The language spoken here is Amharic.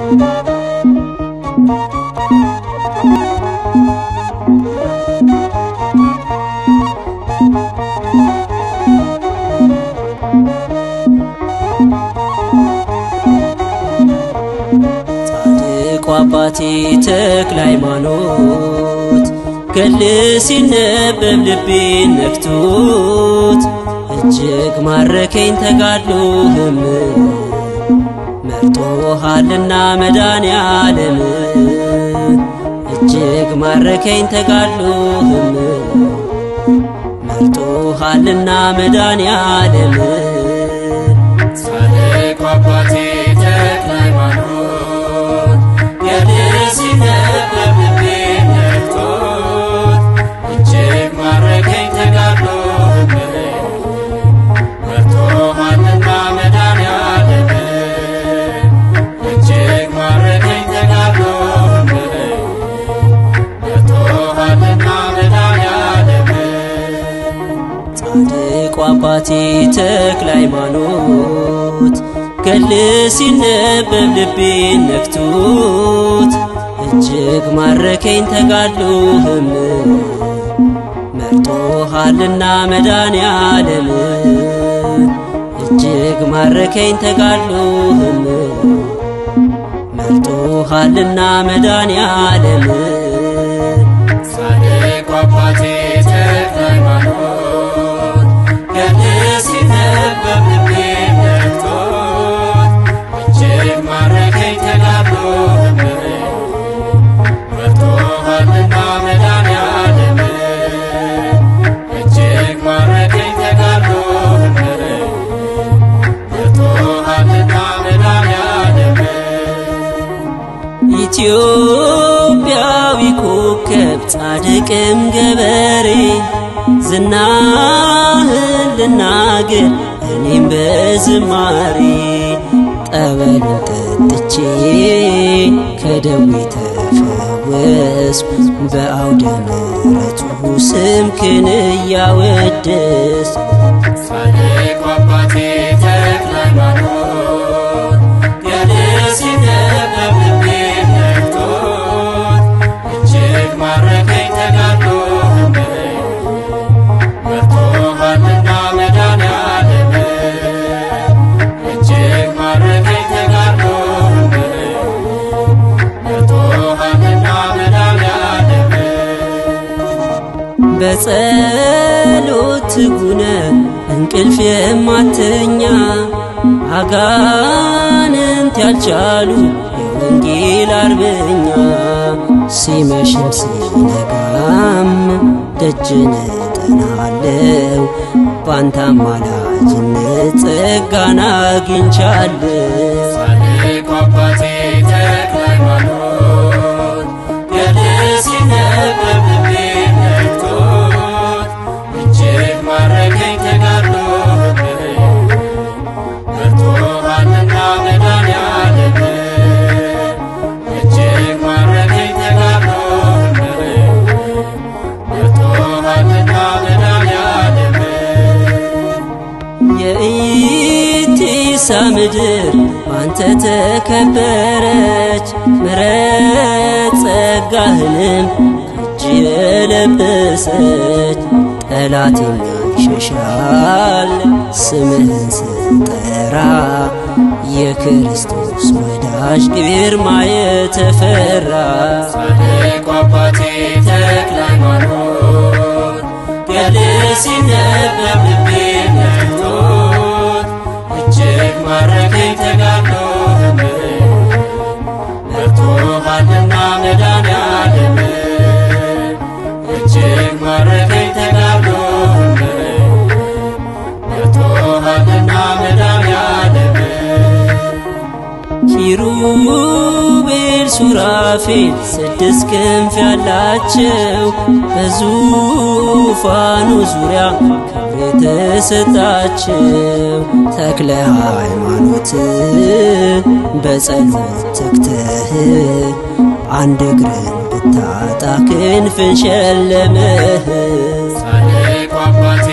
ጻድቁ አባቴ ተክለ ሃይማኖት ገል ሲነበብ ልቤን ነክቶት እጅግ ማረከኝ ተጋድሎህም መርጦሃልና መድኃኔ ዓለም እጅግ ማረከኝ ተጋድሎህም መርጦሃልና መድኃኔ ዓለም ጻድቁ አባቴ ተክለ ሃይማኖት ገድል ሲነበብ ልቤን ነክቶት እጅግ ማረከኝ ተጋድሎህም መርጦሃልና መድኃኔ ዓለም እጅግ ማረከኝ ተጋድሎህም መርጦሃልና መድኃኔ ዓለም ጻድቁ አባቴ ተክለ ሃይማኖት ገል ሲነበብ ልቤን ነክቶት እጅግ ማረከኝ ተጋድሎህም መርጦሃልና መድኃኔ ዓለም እጅግ ማረከኝ ተጋድሎህም መርጦሃልና መድኃኔ ዓለም ጻድቁ አባቴ ተክለ ሃይማኖት ገድል ሲነበብ ልቤን ነክቶት እጅግ ማረከኝ ተጋድሎህም መርጦሃልና መድኃኔ ዓለም እጅግ ማረከኝ ተጋድሎህም መርጦሃልና መድኃኔ ዓለም ኢትዮጵያዊ ኮከብ ጻድቅም ገበሬ ዝናህን ልናገር እኔም በዝማሬ ጠበሉን ጠጥቼ ከደዌ ተፈወስኩ በአውደ ምሕረቱ ስምክን እያወደስ ጻድቁ አባቴ ተክለ ሃይማኖት ገድል ሲነበብ ልቤን ነክቶት እጅግ ማረከኝ ተጋድሎህም መርጦሃልና መድኃኔ ዓለም እጅግ ማረከኝ ተጋድሎህም መርጦሃልና መድኃኔ ዓለም በጸሎት ትጉነ እንቅልፍ የማተኛ አጋንንት ያልቻሉ የወንጌል አርበኛ ሲመሽም ሲነጋም ደጅን እጠናለው ባንተ አማላጅነት ጸጋን አግኝቻለሁ። ጻድቁ አባቴ ተክለ ሃይማኖት ገድል ሲነበብ ልቤን ነክቶት እጅግ ማረከኝ ተጋድሎህም መርጦሃልና መድኃኔ ዓለም እጅግ ማረከኝ ተጋድሎህም መርጦሃልና መድኃኔ ዓለም የኢቲሳ ምድር ባንተ ተከበረች፣ ምሕረት ጸጋህንም ከእጅ የለበሰች ጠላቴም ይሸሻል ስምህን ስጠራ የክርስቶስ ወዳጅ ግርማ የተፈራ ጻድቁ አባቴ ተክለ ሃይማኖት ገድል ሲነበብ ልቤን ነክቶት እጅግ ማረከኝ ተጋድሎህም መርጦሃልና መድኃኔ ዓለም እጅግ ማረከኝ ተጋድሎህም መርጦሃልና መድኃኔ ዓለም ኪሩቤል ሱራፌል ስድስት ክንፍ ያላቸው በዙፋኑ ዙሪያ ክብር የተሰጣቸው ተክለ ሃይማኖት በጸሎት ተግተህ አንድ እግርን ብታጣ ክንፍን ሸለመህ። ጻድቁ አባቴ